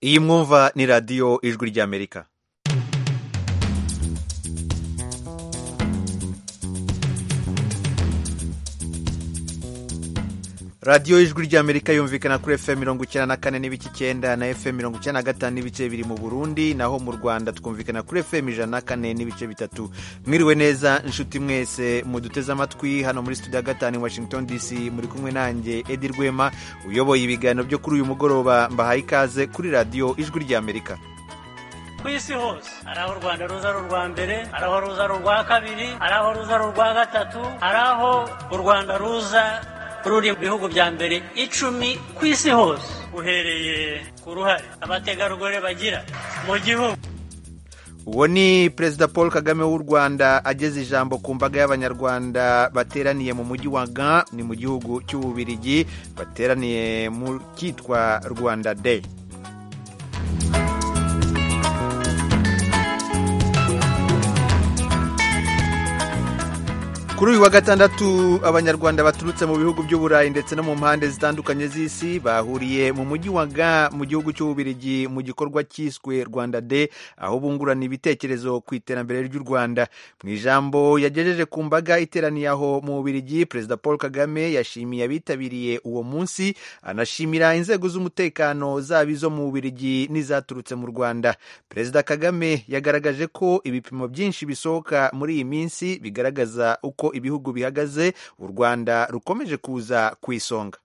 iyi mwumva ni radiyo ijwi ry'amerika radiyo ijwi ry'amerika yumvikana kuri fm mirongo icyenda na kane n'ibice icyenda na fm mirongo icyenda na gatanu n'ibice biri mu burundi naho mu rwanda twumvikana kuri fm ijana na kane n'ibice bitatu mwiriwe neza inshuti mwese muduteze amatwi hano muri studio ya gatanu i washington dc muri kumwe nanjye edi rwema uyoboye ibiganiro byo kuri uyu mugoroba mbahaye ikaze kuri radiyo ijwi ry'amerika ku isi hose hari aho u rwanda ruza ari urwa mbere hari aho ruza ari urwa kabiri hari aho ruza ari urwa gatatu hari aho u rwanda ruza ruri mu bihugu bya mbere icumi ku isi hose uhereye ku ruhare abategarugori bagira mu gihugu uwo ni perezida paul kagame w'u rwanda ageze ijambo ku mbaga y'abanyarwanda bateraniye mu mujyi wa gan ni mu gihugu cy'ububirigi bateraniye mu cyitwa rwanda day kuri uyu wa gatandatu abanyarwanda baturutse mu bihugu by'uburayi ndetse no mu mpande zitandukanye z'isi bahuriye mu mujyi wa ga mu gihugu cy'ububirigi mu gikorwa cyiswe rwanda de aho bungurana ibitekerezo ku iterambere ry'u rwanda mu ijambo yagejeje ku mbaga iteraniye aho mu bubirigi perezida paul kagame yashimiye abitabiriye uwo munsi anashimira inzego z'umutekano zaba izo mu bubirigi n'izaturutse mu rwanda perezida kagame yagaragaje ko ibipimo byinshi bisohoka muri iyi minsi bigaragaza uko ibihugu bihagaze u rwanda rukomeje kuza ku isonga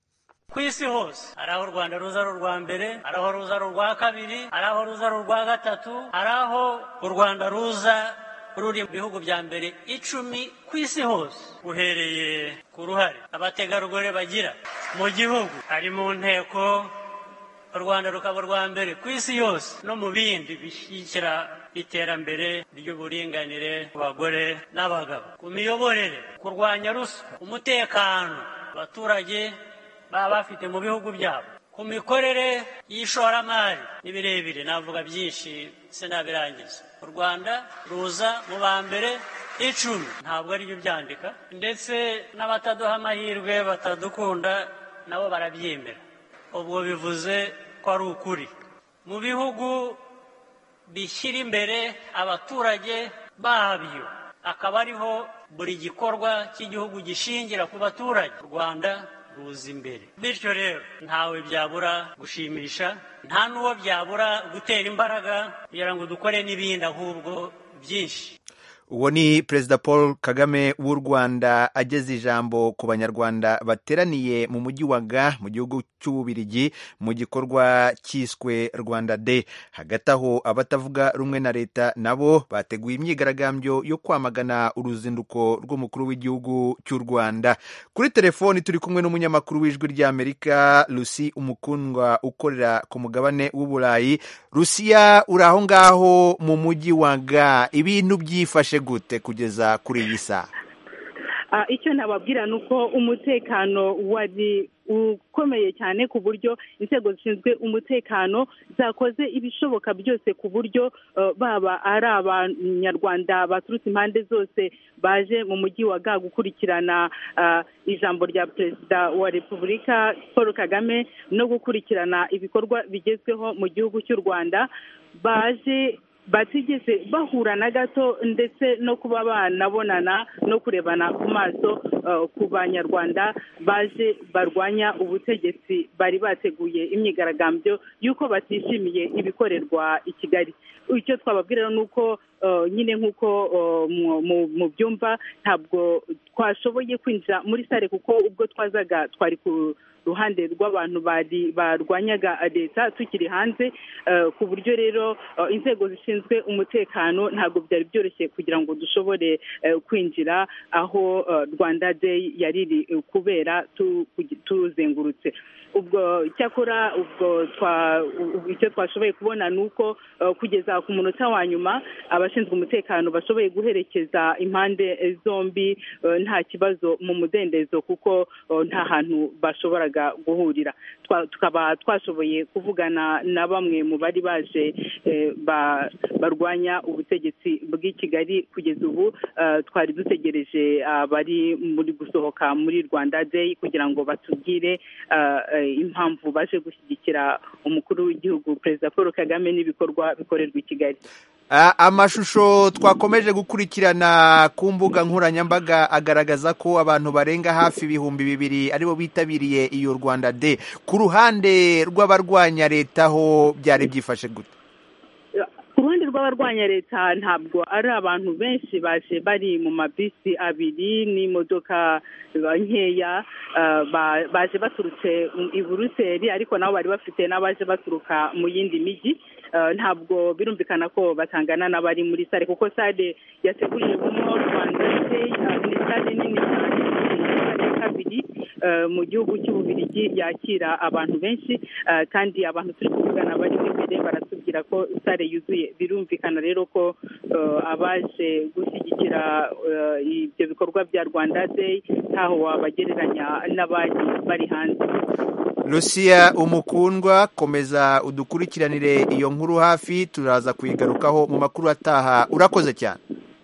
ku isi hose hari aho u rwanda ruza ari urwa mbere hari aho ruza ari urwa kabiri hari aho ruza ari urwa gatatu hari aho u rwanda ruza ruri mu bihugu bya mbere icumi ku isi hose uhereye ku ruhare abategarugori bagira mu gihugu hari mu nteko u rwanda rukaba urwa mbere ku isi yose no mu bindi bishyigikira iterambere ry'uburinganire ku bagore n'abagabo ku miyoborere kurwanya ruswa umutekano abaturage baba bafite mu bihugu byabo ku mikorere y'ishoramari ni birebire navuga byinshi sinabirangiza u rwanda ruza mu ba mbere icumi ntabwo ari byo byandika ndetse n'abataduha amahirwe batadukunda nabo barabyemera ubwo bivuze ko ari ukuri mu bihugu bishyira imbere abaturage babyo akaba ariho buri gikorwa cy'igihugu gishingira ku baturage u rwanda ruza imbere bityo rero ntawe byabura gushimisha nta n'uwo byabura gutera imbaraga kugira ngo dukore n'ibindi ahubwo byinshi uwo ni perezida paul kagame w'u rwanda ageze ijambo ku banyarwanda bateraniye mu mujyi wa ga mu gihugu cy'ububirigi mu gikorwa cyiswe rwanda de hagati aho abatavuga rumwe na leta nabo bateguye imyigaragambyo yo kwamagana uruzinduko rw'umukuru w'igihugu cy'u rwanda kuri telefoni turi kumwe n'umunyamakuru w'ijwi ry'amerika lucy umukundwa ukorera ku mugabane w'uburayi rusiya uri aho ngaho mu mujyi wa ga ibintu byifashe gute kugeza kuri iyi saha icyo nababwira ni uko umutekano wari ukomeye cyane ku buryo inzego zishinzwe umutekano zakoze ibishoboka byose ku buryo baba ari abanyarwanda baturutse impande zose baje mu mujyi wa ga gukurikirana ijambo rya perezida wa repubulika paul kagame no gukurikirana ibikorwa bigezweho mu gihugu cy'u rwanda baje batigeze bahura na gato ndetse no kuba banabonana no kurebana ku maso ku banyarwanda baje barwanya ubutegetsi bari bateguye imyigaragambyo y'uko batishimiye ibikorerwa i kigali icyo twababwira ni uko nyine nk'uko mu byumba ntabwo twashoboye kwinjira muri sare kuko ubwo twazaga twari ku ruhande rw'abantu barwanyaga leta tukiri hanze ku buryo rero inzego zishinzwe umutekano ntabwo byari byoroshye kugira ngo dushobore kwinjira aho rwanda day yari iri kubera tuzengurutse ubwo cyakora ubwo icyo twashoboye kubona ni uko kugeza ku munota wa nyuma abashinzwe umutekano bashoboye guherekeza impande zombi nta kibazo mu mudendezo kuko nta hantu bashoboraga guhurira tukaba twashoboye kuvugana na bamwe mu bari baje barwanya ubutegetsi bw'i kigali kugeza ubu twari dutegereje abari muri gusohoka muri rwanda day kugira ngo batubwire impamvu baje gushyigikira umukuru w'igihugu perezida paul kagame n'ibikorwa bikorerwa i kigali amashusho twakomeje gukurikirana ku mbuga nkoranyambaga agaragaza ko abantu barenga hafi ibihumbi bibiri aribo bitabiriye iyo rwanda de ku ruhande rw'abarwanya leta ho byari byifashe gute ku ruhande rw'abarwanya leta ntabwo ari abantu benshi baje bari mu mabisi abiri n'imodoka nkeya baje baturutse i buruseli ariko nabo bari bafite n'abaje baturuka mu yindi mijyi ntabwo birumvikana ko batangana n'abari muri sare kuko sare yategurirwamo rwanda day ni sare nini cyane sare ya kabiri mu gihugu cy'ububirigi yakira abantu benshi kandi abantu turi kuvugana bari imbere baratubwira ko sare yuzuye birumvikana rero ko abaje gushyigikira ibyo bikorwa bya rwanda day ntaho wabagereranya n'abari bari hanze Lucia umukundwa komeza udukurikiranire iyo nkuru hafi turaza kuyigarukaho mu makuru ataha urakoze cyane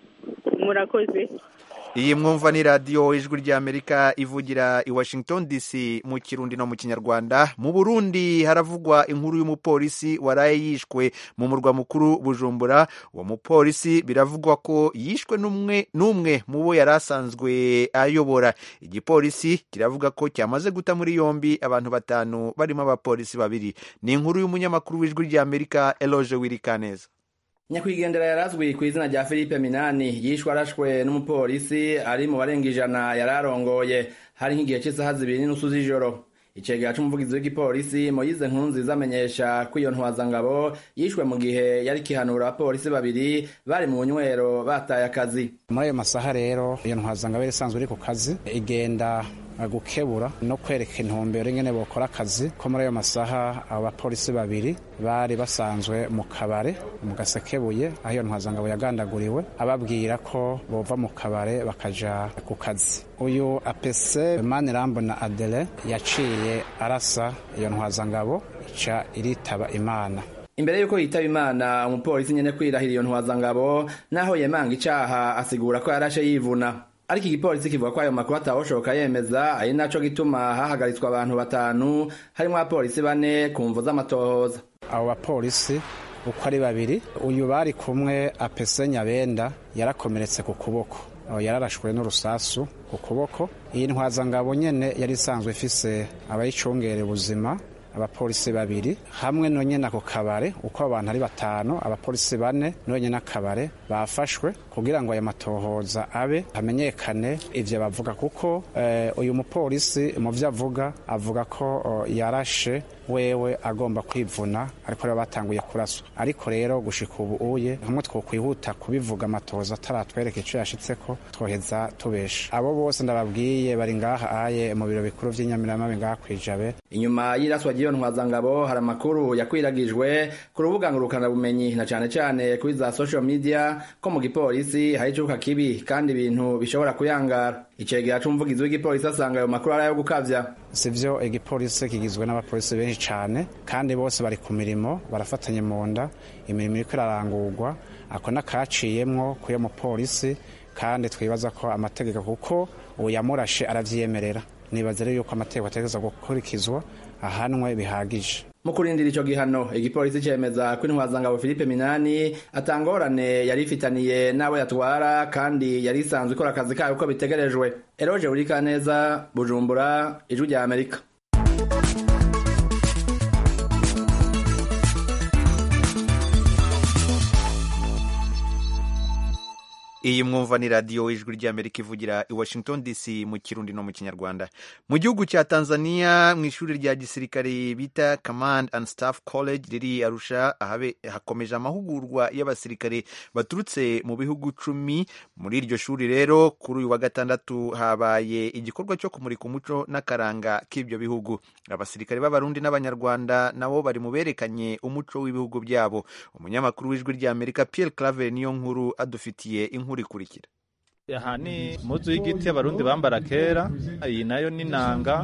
murakoze iyi mwumva ni radiyo ijwi ry'amerika ivugira i washington dc mu kirundi no mu kinyarwanda mu burundi haravugwa inkuru y'umupolisi waraye yishwe mu murwa mukuru bujumbura uwo mupolisi biravugwa ko yishwe n'umwe mu bo yari asanzwe ayobora igipolisi kiravuga ko cyamaze guta muri yombi abantu batanu barimo abapolisi babiri ni inkuru y'umunyamakuru w'ijwi ry'amerika eloge wirikaneza nyakwigendera yarazwi ku izina rya philippe minani yishwe arashwe n'umupolisi ari mu barenga ijana yari arongoye hari nk'igihe cy'isaha zibiri n'inusu z'ijoro icegera c'umuvugizi w'igipolisi moyize nkunziza amenyesha ko iyo ntwazangabo yishwe mu gihe yari kihanura abapolisi babiri bari mu nywero bataye akazi muri ayo masaha rero iyo ntwazangabo yari isanzwe iri ku kazi igenda gukebura no kwereka intumbero ingene bokora akazi ko muri ayo masaha abo bapolisi babiri bari basanzwe mu kabare mu gasekebuye aho iyo ntwazangabo yagandaguriwe ababwira ko bova mu kabare bakaja ku kazi uyu apese manirambo na adele yaciye arasa iyo ntwazangabo ica iritaba imana imbere y'uko yitaba imana umupolisi nyene kwirahira iyo ntwazangabo naho yemanga icaha asigura ko yarashe yivuna ariko igipolisi kivuga ko ayo makuru atawoshoka yemeza ari naco gituma hahagaritswe abantu batanu harimwo abapolisi bane ku mvu z'amatohoza abo bapolisi uko ari babiri uyu bari kumwe apese nyabenda yarakomeretse ku kuboko yararashwe n'urusasu ku kuboko iyi ntwazangabo nyene yari isanzwe ifise abayicungera ubuzima abapolisi babiri hamwe nonyene ako kabare uko abantu ari batanu abapolisi bane nonyene akabare bafashwe kugira ngo aya matohoza abe hamenyekane ivyo bavuga kuko eh, uyu mupolisi mu vyo avuga avuga ko oh, yarashe wewe agomba kwivuna ariko rero batanguye kuraswa ariko rero gushika ubu uye hamwe twokwihuta kubivuga amatohoza ataratwereka ico yashitseko twoheza tubesha abo bose ndababwiye bari ngaha aye mu biro bikuru vy'inyamiramabi ngaha kwijabe inyuma y'iraswa ry'iyo ntwazangabo hari amakuru yakwiragijwe ku rubuga ngurukanabumenyi na cane cane kuri za social media ko mu gipolisi hari icuka kibi kandi ibintu bishobora kuyangara icegera c'umuvugizi w'igipolisi asanga ayo makuru ari ayo gukavya sivyo igipolisi kigizwe n'abapolisi benshi cane kandi bose bari ku mirimo barafatanye mu nda imirimo iriko irarangurwa ako nakaciyemwo kuyo mupolisi kandi twibaza ko amategeko kuko uwo yamurashe aravyiyemerera nibaza rero yuko amategeko ategereza gukurikizwa ahanwe bihagije mu kurindira ico gihano igipolisi cemeza ko intwazangabo Philippe Minani atangorane yari ifitaniye n'abo yatwara kandi yari isanzwe ikora akazi kayo uko bitegerejwe Eroje Urikaneza Bujumbura Ijwi rya Amerika iyi mwumva ni radiyo ijwi ry'amerika ivugira i washington dc mu kirundi no mu kinyarwanda mu gihugu cya tanzania mu ishuri rya gisirikare bita command and staff college riri arusha ahabe hakomeje amahugurwa y'abasirikare baturutse mu bihugu cumi muri iryo shuri rero kuri uyu wa gatandatu habaye igikorwa cyo kumurika umuco n'akaranga k'ibyo bihugu abasirikare b'abarundi n'abanyarwanda nabo bari mu berekanye umuco w'ibihugu byabo umunyamakuru w'ijwi ry'amerika pierre claver niyo nkuru adufitiye inkuru ikurikira aha ni muzu y'igiti abarundi bambara kera iyi nayo ni nanga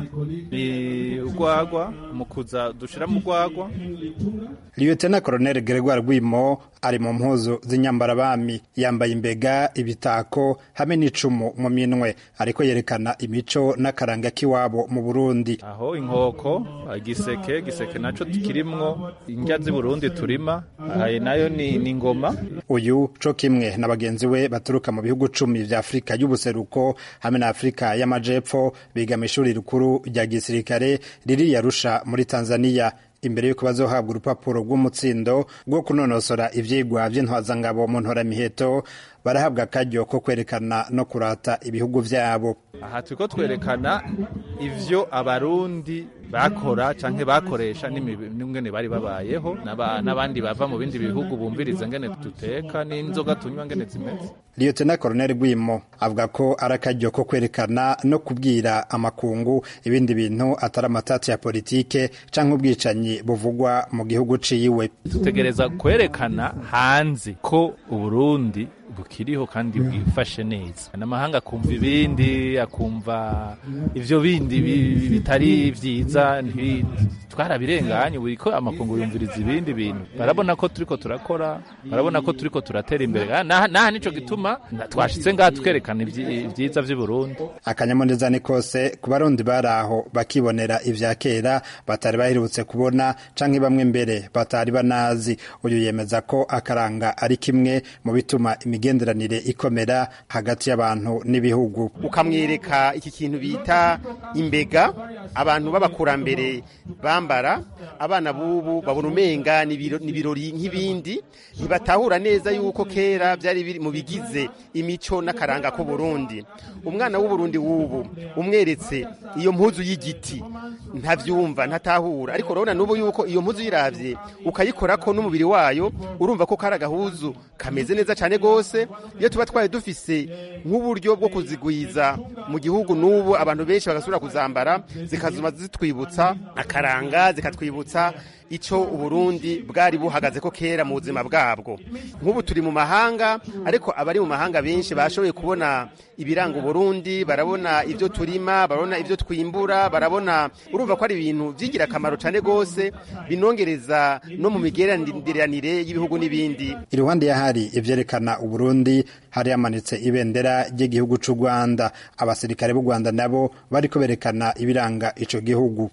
ni urwagwa mu kuza dushira mu rwagwa Lieutenant Colonel Gregoire Rwimo ari mu mpuzu z'inyambarabami yambaye imbega ibitako hamwe n'icumu mu minwe ariko yerekana imico n'akaranga k'iwabo mu Burundi aho inkoko igiseke giseke naco kirimwo indya z'i Burundi turima aha nayo ni, ni ngoma uyu co kimwe na bagenzi we baturuka mu bihugu cumi vya Afrika y'ubuseruko hamwe na Afrika y'amajepfo biga mu ishuri rikuru rya gisirikare riri Yarusha muri Tanzania imbere yuko bazohabwa urupapuro rw'umutsindo rwo kunonosora ivyigwa vy'intwazangabo mu ntoramiheto barahabwa akaryo ko kwerekana no kurata ibihugu vyabo aha turiko twerekana ivyo abarundi bakora canke bakoresha n'ingene bari babayeho n'abandi bava mu bindi bihugu bumviriza ngene duteka n'inzoga tunywa ngene zimeze Lieutenant Colonel Rwimo avuga ko ari akaryo ko kwerekana no kubwira amakungu ibindi bintu atari amatati ya politike canke ubwicanyi buvugwa mu gihugu ciwe tutegereza kwerekana hanze ko Uburundi bukiriho kandi bwifashe neza n'amahanga akumva ibindi akumva ivyo bindi bitari vyiza twarabirenganye buri ko amakungu yumviriza ibindi bintu barabona ko turiko turakora barabona ko turiko turatera imbere naha nico gituma twashitse ngaha twerekana ivyiza vy'i Burundi akanyamuneza ni kose ku barundi bari aho bakibonera ivya kera batari baherutse kubona canke bamwe mbere batari banazi uyu yemeza ko akaranga ari kimwe mu bituma imigenderanire ikomera hagati y'abantu n'ibihugu ukamwereka iki kintu bita imbega abantu b'abakurambere bambara abana b'ubu babona umenga ni ibirori nk'ibindi ntibatahura neza yuko kera byari biri mu bigize imico n'akaranga k'u Burundi umwana w'uburundi w'ubu umweretse iyo mpuzu y'igiti ntavyumva ntatahura ariko urabona n'ubu yuko iyo mpuzu yiravye ukayikorako n'umubiri wayo urumva ko kari agahuzu kameze neza cyane rwose iyo tuba twari dufise nk'uburyo bwo kuzigwiza mu gihugu n'ubu abantu benshi bagasubira kuzambara zikazuma zitwibutsa akaranga zikatwibutsa icyo uburundi bwari buhagaze ko kera mu buzima bwabwo nk'ubu turi mu mahanga ariko abari mu mahanga benshi bashoboye kubona ibiranga uburundi barabona ibyo turima barabona ibyo twimbura barabona urumva ko ari ibintu by'igira akamaro cyane rwose binongereza no mu migereranire y'ibihugu n'ibindi iruhande y'ahari ibyerekana uburundi hari hamanitse ibendera ry'igihugu cy'u rwanda abasirikare b'u rwanda nabo bari berekana ibiranga icyo gihugu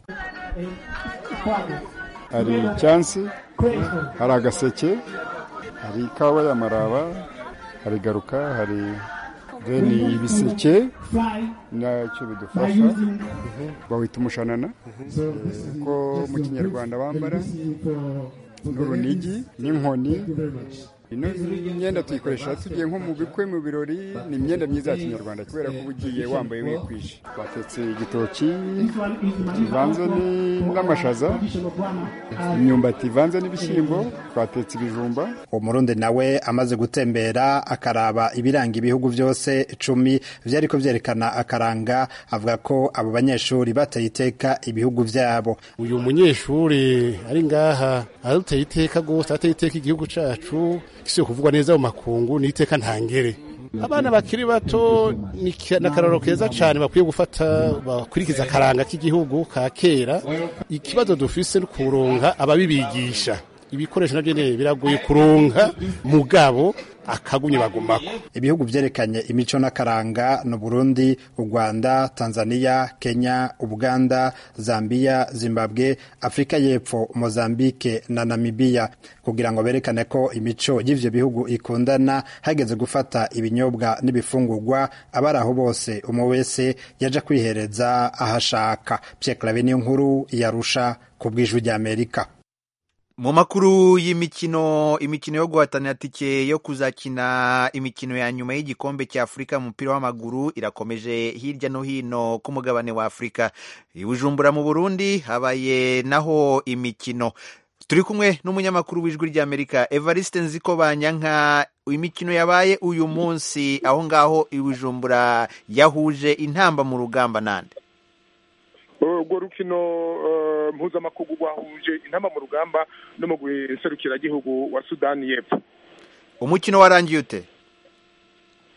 hari icyansi hari agaseke hari ikawa y'amaraba hari garuka hari deni ibiseke nacyo bidufasha bawita umushanana ko mu kinyarwanda bambara n'urunigi n'inkoni ino myenda tuyikoresha tugiye nko mu bikwe mu birori ni imyenda myiza ya kinyarwanda kubera ko uba ugiye wambaye wikwije batetse igitoki kivanze n'amashaza imyumbati ivanze n'ibishyimbo twatetse ibijumba umurundi nawe amaze gutembera akaraba ibiranga ibihugu byose cumi byariko byerekana akaranga avuga ko abo banyeshuri bateye iteka ibihugu byabo uyu munyeshuri ari ngaha aduteye iteka rwose ateye iteka igihugu cacu gisiye kuvugwa neza mu makungu ni iteka ntangere abana bakiri bato ni akararo keza cyane bakwiye gufata bakurikiza akaranga k'igihugu ka kera ikibazo dufise ni kuronka ababibigisha ibikoresho nabyo biragoye kuronka mugabo akagumye bagumako ibihugu byerekanye imico n'akaranga ni Burundi u Rwanda Tanzania Kenya Uganda Zambia Zimbabwe Afrika y'Epfo Mozambique na Namibia kugira ngo berekane ko imico y'ivyo bihugu ikundana hageze gufata ibinyobwa n'ibifungurwa abari aho bose umwe wese yaja kwihereza ahashaka Pierre Claver niyo nkuru yarusha ku bw'ijwi ry'Amerika mu makuru y'imikino imikino yo guhatanira tike yo kuzakina imikino ya nyuma y'igikombe cya afurika mu mupira w'amaguru irakomeje hirya no hino ku mugabane wa afurika i bujumbura mu burundi habaye naho imikino turi kumwe n'umunyamakuru w'ijwi ry'amerika evariste nziko banyanka imikino yabaye uyu munsi aho ngaho i bujumbura yahuje intamba mu rugamba nande urwo rukino mpuzamakungu rwahuje intama mu rugamba no mu gihugu wa sudani y'epfo umukino warangiye ute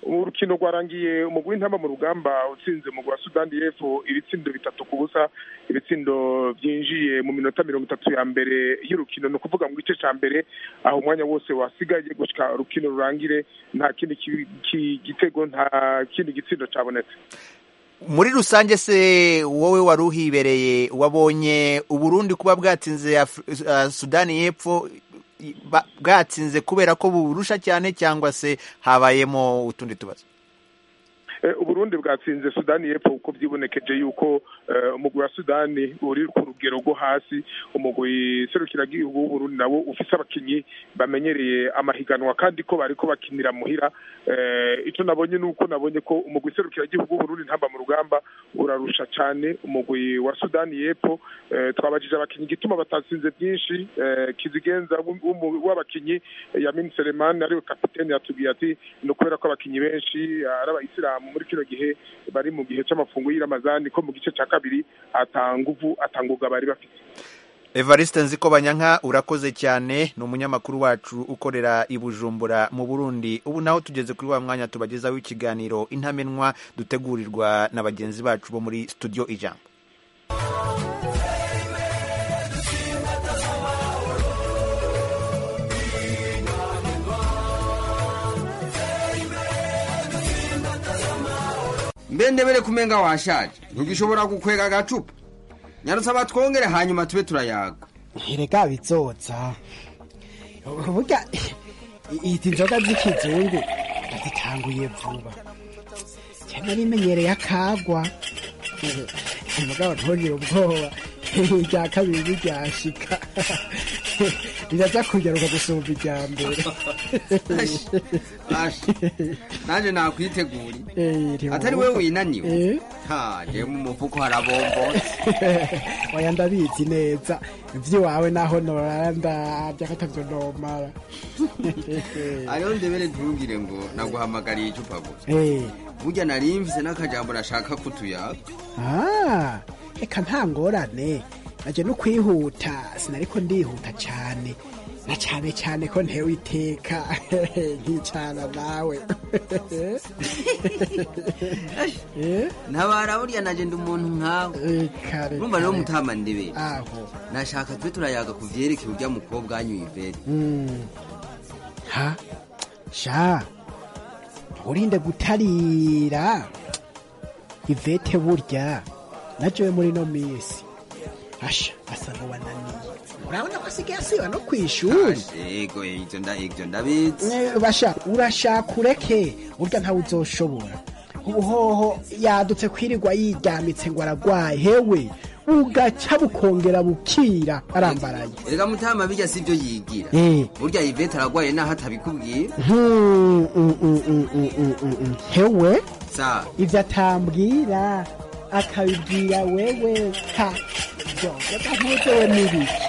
urukino rwarangiye umugwi w'intamba mu rugamba utsinze umugwi wa sudani y'epfo ibitsindo bitatu ku busa ibitsindo byinjiye mu minota mirongo itatu ya mbere y'urukino ni ukuvuga mu gice cya mbere aho umwanya wose wasigaye gushyika urukino rurangire nta kindi ki- ki- gitego nta kindi gitsindo cyabonetse muri rusange se wowe wari uhibereye wabonye uburundi kuba bwatsinze Af- uh, sudani y'epfo i- ba- bwatsinze kubera ko buburusha cyane cyangwa se habayemo utundi tubazo Eh, uburundi bwatsinze sudani y'epfo kuko byibonekeje yuko eh, umugwi wa sudani uri ku rugero rwo hasi umugwi serukiragihugu w'uburundi nawo ufise abakinyi bamenyereye amahiganwa kandi ko bariko bakinira muhira Eh, ico nabonye nuko nabonye ko umugwi serukiragihugu w'uburundi ntamba mu rugamba urarusha cane umugwi wa sudani y'epfo Eh, twabajije abakinyi igituma batatsinze byinshi Eh, kizigenza w'um- w'umu- w'abakinyi eh, yamin selemani ariwe kapitene yatubwiye ati ni ukubera ko abakinyi benshi ari abayisilamu muri kino gihe bari mu gihe c'amafungo y'iramazani ko mu gice ca kabiri ata nguvu ata ngoga bari bafite evariste nziko banyanka urakoze cyane ni umunyamakuru wacu ukorera i bujumbura mu burundi ubu naho tugeze kuri wa mwanya tubagezaho ikiganiro intamenwa dutegurirwa na bagenzi bacu bo muri studio ijambo mbe ndebere kumenga washaje ntugishobora gukwega agacupa nyarutse abatwongere hanyuma tube turayaga ntirega bizoza burya izi nzoga z'ikizungu zitanguye vuba cyane rimenyereye akagwa umugabo ntugire ubwoba irya kabiri ntiryashika riraza kugaruka gusumba irya mbere nanjye nakwiteguri atari we winaniwe ha njyewe mu mufuko harabombotse oya ndabizi neza iby'iwawe naho norara ndabya katavyo nomara ariho ndebere ntugire ngo naguhamagariye icupa gusa Eh, burya nari mvise n'akajambo nashaka kutuyaga ah, reka nta ngorane naje no kwihuta sinariko ndihuta cyane na cyane cyane ko ntewe iteka nkicana nawe ntabara burya naje ndi umuntu nkawe urumva rero mutama ndebere aho nashaka tube turayaga ku vyerekeye urya mukobwa wanyu ivere Mm. ha sha urinde gutarira ivete burya najewe muri no misi asha asa n'uwananiye urabona ko asigaye asiba no kw'ishuri yego ivyo nda ivyo ndabizi Eh, basha urashaka ureke burya ntawe uzoshobora ubuhoho yadutse kwirirwa yiryamitse ngo aragwaye hewe bugaca bukongera bukira arambaraye erega mutama bijya sivyo yigira Eh. burya ivete aragwaye naho atabikubwiye Hmm, mm, mm, mm, mm, mm, mm, mm. hewe sa ivyo atambwira akabibwira wewe ha vyose ntuzewe n'ibiki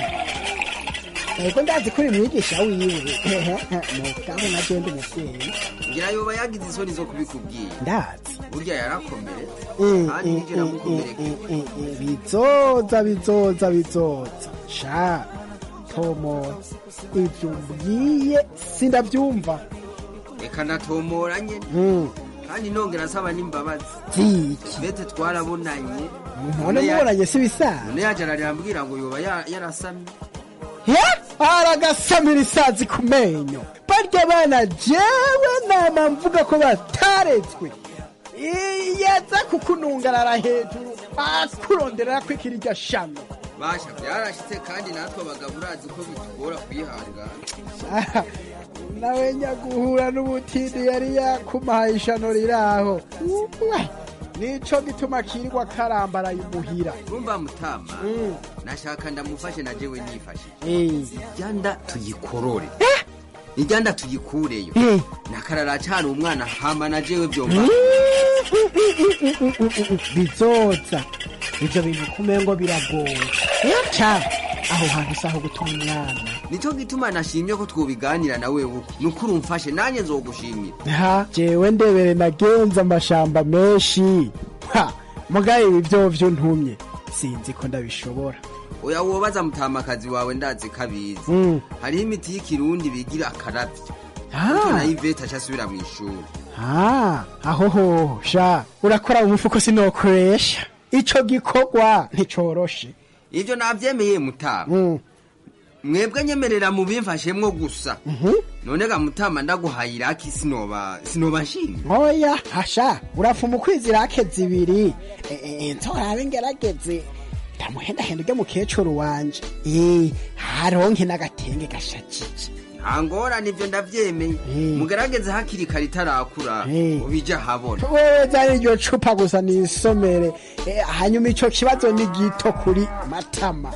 ego ndazi ko uri mwigisha wiwe mugabo na jewe ndi umuvyeyi ngira yoba yagize isoni zo kubikubwira ndazi burya yarakomeretse Mm, kandi mm, nivyo mm, namukomereka mm, mm, mm, bizoza bizoza bizoza sha tomo ivyo mbwiye sindavyumva reka natomora nyene Mm. kandi nongera asaba n'imbabazi ziki ivete twarabonanye none mubonanye si bisanzwe none yaje ararambwira ngo yoba ya- yarasamye aragasamira isazi ku menyo barya bana jewe nama mvuga ko bataretswe yaza kukunungarara hejuru akuronderera ko ikiri iryo shano basha byarashitse kandi natwe abagabo urazi ko bitugora kwihangana Ah, nawe nyaguhura n'ubutindi yari yakumahaye ishano riraho Uwe, nico gituma kirirwa karambaraye umuhira urumva mutama nashaka ndamufashe na jewe nifashe Eh. iryanda tuyikorore iryanda tuyikureyo Eh. nakarara cari umwana hama na jewe vyomba bizoza ivyo bintu kumengo biragoye ca aho hantu saho gutuma umwana nico gituma nashimye ko twobiganira na wewe nuko urumfashe nanye nzogushimira ha jewe ndebere nagenze amashamba menshi ha mugaye ibi vyovyo ntumye sinzi ko ndabishobora oya wobaza mutamakazi wawe ndazi kabizi Mm. hariho imiti y'ikirundi bigira akaravyo Ah. Ariko nayo ivete aca asubira mw'ishuri Ah, aho ho sha urakora mu mufuko sinokoresha ico gikorwa nticoroshe ivyo navyemeye mutama mwebwe nyemerera mubimfashemwo gusa none ga mutama ndaguhaye iraki sinoba sinoba nshimye oya hasha urafuma ukwiza irake zibiri Eh, eh, nzorabe ngerageze ndamuhendahenda urya mukecuru wanje Eh, haronke n'agatenge gashajije nta ngorane ivyo ndavyemeye mugerageze hakiri kare itarakura ubija habona wewe zari iryo cupa gusa nisomere Eh, hanyuma ico kibazo ni gito kuri matama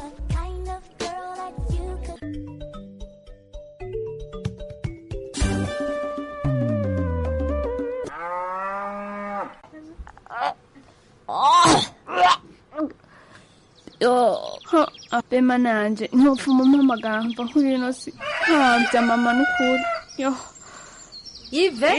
yo bema nanje ntopfuma umpamagara mva nkuri ino si nkamvya mama n'ukuri yo ive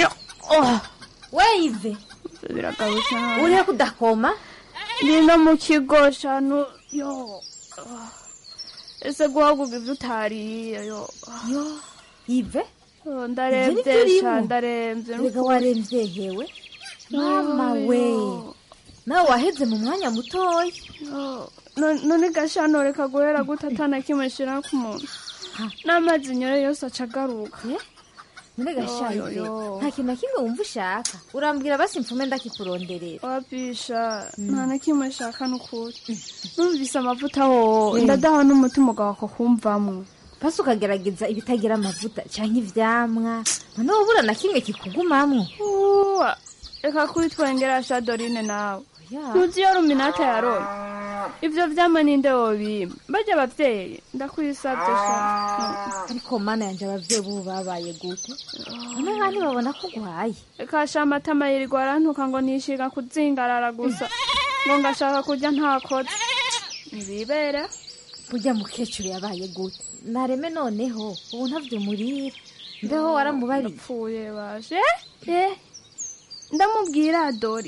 we ive biragarutse nabi. urihe kudakoma ndi no mu kigo shanu yo ah. ese guhaguga ivyo utariye yo yo ive Oh, Ivyo ndaremvye nivyo urimo? sha ndaremvye rega waremvye hewe mama we nawe waheze mu mwanya mutoya No- none gashano reka guhera gute atana kimwe shira ku muntu n'amazi nyore yose aca agaruka none gashaye Yo, yo, yo. nta kintu na kimwe wumva ushaka urambwira basi mfume ndakikuronderera wapisha nta na kimwe nshaka n'ukuri numvise amavuta wo Eh. ndadaha n'umutima ugawa ko kumvamwo basi ukagerageza ibitagira amavuta canke ivyamwa none wobura na kimwe kikugumamwo Uwa, reka kuri twengera sha dorine nawe Ya. ntuzi iyo ruminata yaroye ivyo vyama ninde wobima barya abavyeyi ndakwisavye sha ariko mana yanje abavyeyi bubu babaye gute none nka ntibabona ko ugwaye reka sha amatama yirirwa arantuka ngo nishiga kuzingarara gusa ngo ngashaka kurya ntakoze ntibibera burya mukecuru yabaye gute nareme noneho ubu ntavyo murira mbeho waramubariye apfuye baje eh ndamubwira dori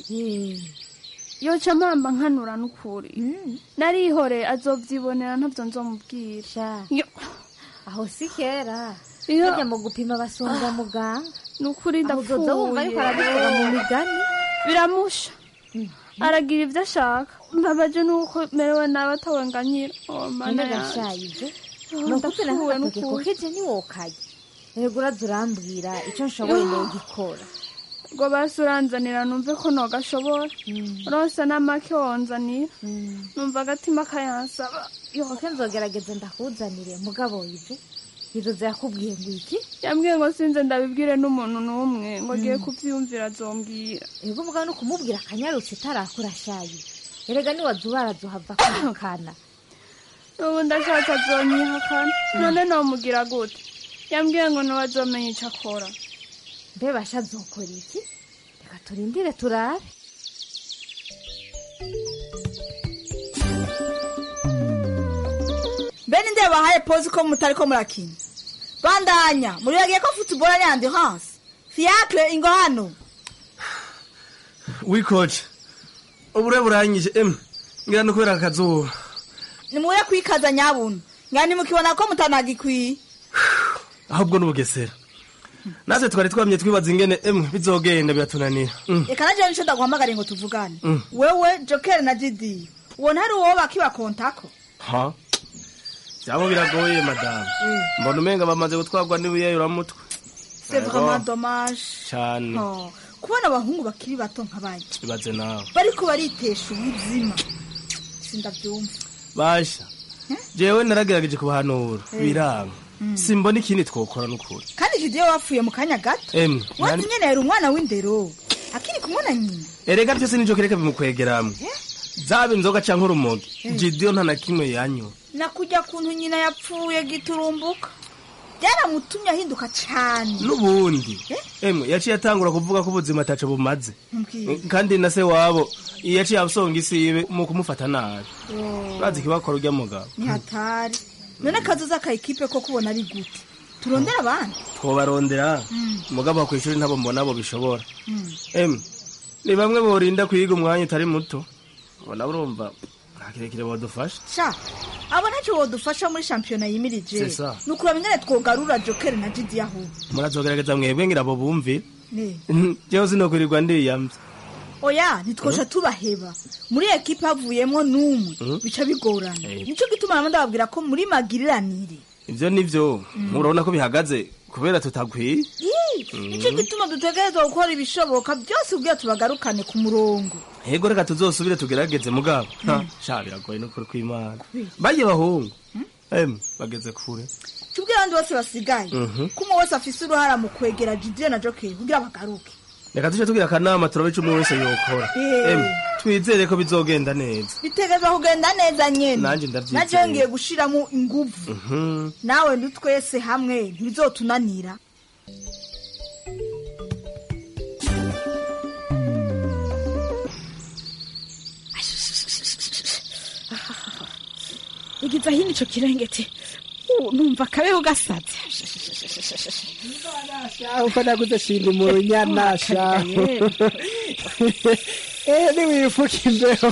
yoca mpamba nkanura n'ukuri narihore azovyibonera ntavyo nzomubwira Yo. aho si kera Iyo- bajya mu gupima basonga muganga nukuri Aho uzoza wumva ariko arabivuga mu migani biramusha aragira ivyo ashaka mbabaje nuko merewe nabi atawenganyira Oh, mana none yanje. gashayize Oh, nokupfira ndapfuwe nk'agatoke n'ukuri. kokeje ntiwokaye erega uraza urambwira ico nshoboye nogikora ngo basi uranzanira numve ko nogashobora rose n'amake wonzanira numva agatima kayansaba yoke nzogerageza ndakuzanire mugabo ive izoza yakubwiye ngo iki yambwiye ngo sinze ndabibwire n'umuntu n'umwe ngo agiye kuvyumvira azombwira ego mugabo no kumubwira akanyarutse itarakura shayi erega niwaza ubarazohava kwihakana ubu ndashatse azonyihakana none nomugira gute yambwiye ngo niwe azomenya ico akora mbe basha azokora iki reka turindire turabe bene nde bahaye pozi ko mutari ko murakina bandanya muribagiye ko futuboro ari andi hansi fiacre ingo hano wikoce ubure burangije emwe ngira no kubera akazuba nimuye kwikaza nyabuntu ngani mukibona ko mutanagikwiye ahubwo n'ubugesera natwe twari twamye twibaza ingene emwe bizogenda biratunanira Mm. reka naje nico ndaguhamagariye ngo tuvugane Mm. wewe joker na didi ubona hari uwo bakibakontako ha byabo biragoye madamu mbona umenga bamaze gutwarwa n'ibiyayuramutwe c'est Ego, vraiment dommage cane Oh, kubona abahungu bakiri bato nk'abandi ibaze nawe bariko baritesha ubuzima sindavyumva basha jewe naragerageje kubahanura Eh. biranga Mm. simbona ikindi twokora n'ukuri kandi jidiyo wapfuye mu kanya gato emwe wazi nani- nyene yari umwana w'indero akiri kumwe na nyina erega byose nijo kereka bimukwegeramwe zaba inzoga canke urumogi Eh. jidiyo nta na kimwe yanywa nakujya kuntu nyina yapfuye giturumbuka byaramutumye ahinduka cane n'ubundi emwe yaciye atangura kuvuga ko ubuzima ataco bumaze Mbwira. kandi na se wabo yaciye asonga isibe mu kumufata nabi Oh, urazi ikibakora urya mugabo ni hatari none kazoza ka ekipe ko kubona ari gute turondera abandi twobarondera Mm. mugabo ku ishuri ntabo mbona bo bishobora Mm. emwe ni bamwe borinda kwiga umwanya utari muto ubona urumva nta kirekire bodufasha sha abo ntacyo wodufasha muri shampiyona yimirije C'est ça. ni ukuraba ingene twogarura joker na jidi yaho murazogerageza mwebwe ngira abo bumve Ne. jewe sinokwirirwa ndiyamvye oya ntitwosha tubaheba muri ekipa havuyemo n'umwe Mhm. bica bigorana Eh. nico gituma namo ndababwira ko muri magiriranire ivyo nivyo murabona ko bihagaze kubera tutagwiye Ii, Mhm. nico gituma dutegerezwa gukora ibishoboka byose kugira tubagarukane ku murongo hego reka tuzosubire tugerageze mugabo Ha, sha biragoye n'ukuri kw'imana baye bahungu em bageze kure tubwire abandi bose basigaye Mhm. ko umwe wese afise uruhara mu kwegera jidire na jokeri kugira bagaruke reka tuje tugira akanama turabe ico umwe wese yokora Eh. em twizere ko bizogenda neza bitegerezwa kugenda neza nyene Nanje ndavyizeye. naje ngiye gushiramo inguvu Mhm. nawe ntitwese hamwe ntibizotunanira igiza hino ico kirengeti Uh, numva akabeho gasaze uko naguze shinga umurunyana sha eh niwifuka imbeho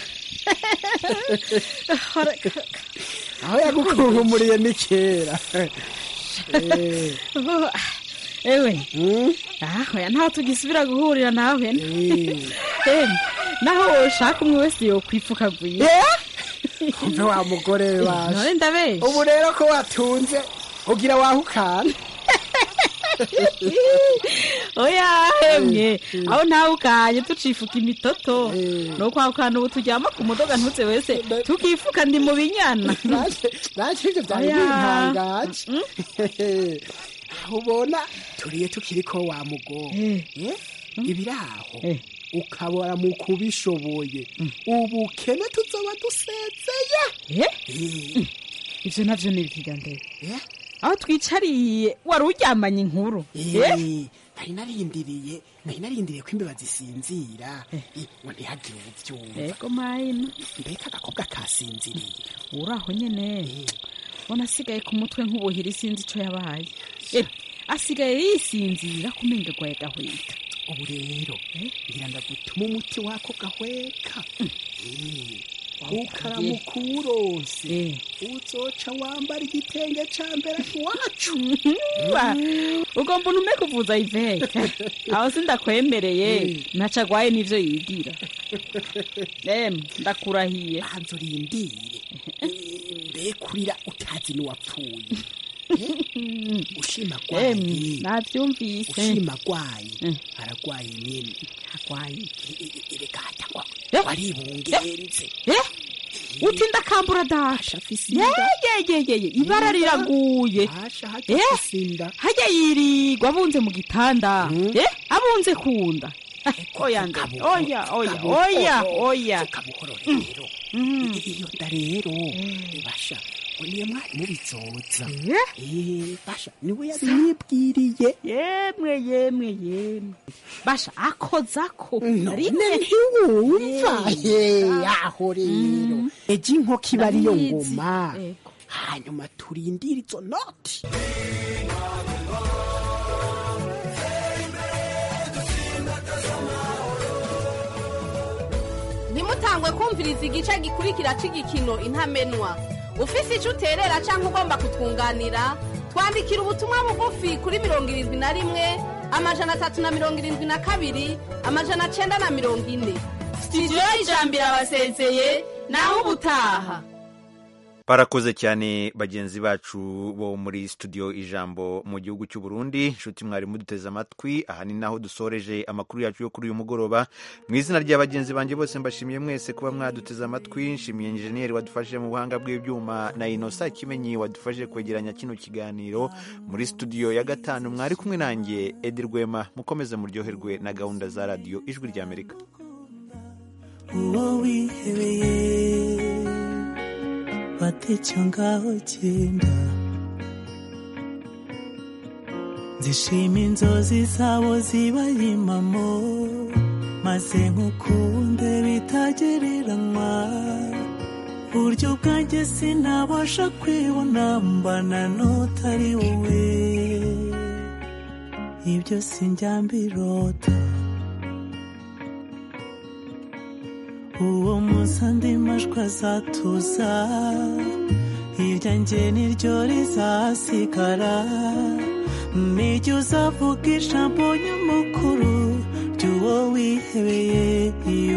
aho yagukunkumuriye ni kera Eh, Oh, ewe aho ya ntaho tugisubira guhurira nawe Em, naho woshaka umwe wese yokwipfukaguye umve wa mugore we none waje ndabesha ubu rero ko watunze ugira wahukana oya hemye aho ntawe ukanye tucifuka imitoto nokwahukana ubu turyama ku mudoga ntutse wese tukifuka ndi mu binyana naje ivyo vyari Oya. bintangaje aho ubona turiye tukiriko wa mugore Eh? ibiraho ukabora mu kubishoboye ubukene tuzoba dusezeye ivyo navyo ni ibikiga ndebe aho twicariye wari uryamanye inkuru Eh, nari narindiriye nari narindiriye ko imbeba zisinzira Eh, ngo ntihagire ubuvyumva ego mayina mbega agakobwa kasinziriye uraho nyene ubona asigaye ku mutwe nk'ubuhiri sinzi ico yabaye Eh, asigaye yisinzira kumenga gwaye gahweka ubu rero ngira ndagutuma umuti wako gahweka ukaramuka uwurose uzoca wambara igitenge ca mbere iwacu Wa, ugomba untume kuvuza ivete aho sindakwemereye ntaco agwaye n'ivyo yigira em ndakurahiye hanze urindire mbe kurira utazi n'uwapfuye ushima Em, gwaye navyumvise ushima gwaye aragwaye nyene agwaye reka hatangwa waribungenze uti ndakambura dasha yeyeyeyeye ibara riraguye Eh, hajya yirirwa abunze mu gitanda Eh, abunze kunda oya nde oya oya oya oya iyo nda rero basha ngo niyo mwarimu bizoza Eh, basha niwe yabinyibwiriye yemwe yemwe yemwe basha akozako none ntiwumva Ye, aho rero ejo inkoko iba ariyo ngoma hanyuma turindire izo noti ntimutangwe kumviriza igice gikurikira cy'igikino intamenwa ufise icyo uterera cyangwa ugomba kutwunganira twandikira ubutumwa bugufi kuri mirongo irindwi na rimwe amajana atatu na mirongo irindwi na kabiri amajana cyenda na mirongo ine sitidiyo y'ijambo irabasezeye naho ubutaha barakoze cyane bagenzi bacu bo muri studio ijambo mu gihugu cy'u Burundi inshuti mwari muduteze amatwi aha ni naho dusoreje amakuru yacu yo kuri uyu mugoroba mu izina rya bagenzi banjye bose mbashimiye mwese kuba mwaduteze amatwi nshimiye injeniyeri wadufashije mu buhanga bw'ibyuma na inosa kimenyi wadufashije kwegeranya kino kiganiro muri studio ya gatanu mwari kumwe nanjye edi rwema mukomeze muryoherwe na gahunda za radiyo ijwi ry'amerika uwo wihebeye watecyo ngaho genda zishima inzozi zabo zibaye impamo maze nkukunde bitagereranywa buryo bwanjye sinabasha kwibona mbana n'utari wowe ibyo sinjyambirota uwo munsi andi majwi azatuza iryanjye niryo rizasigara nijya uzavuga ijambo nyamukuru ry'uwo wihebeye